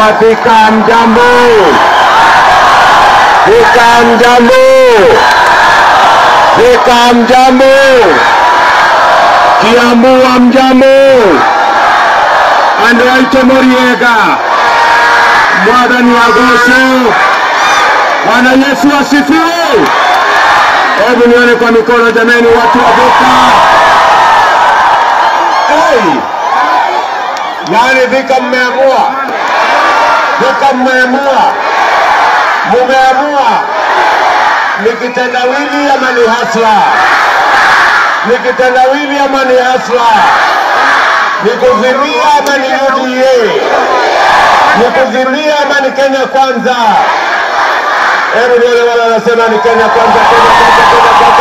Wathika mjambo, Thika mjambo, Thika mjambo, Kiambu wa mjambo, andũ aitũ mũriega mwathani agocwo bwana yesu asifiwe hebu nione kwa mikono jameni watu wa Thika hey! yani Thika mmeamua Thika mmeamua mumeamua ni kitendawili ama ni hasla ni kitendawili ama ni hasla ni kuzimia ama ni UDA ni kuzimia ama ni Kenya kwanza hebu nione wale wanasema ni Kenya kwanza Kenya kwanza Kenya kwanza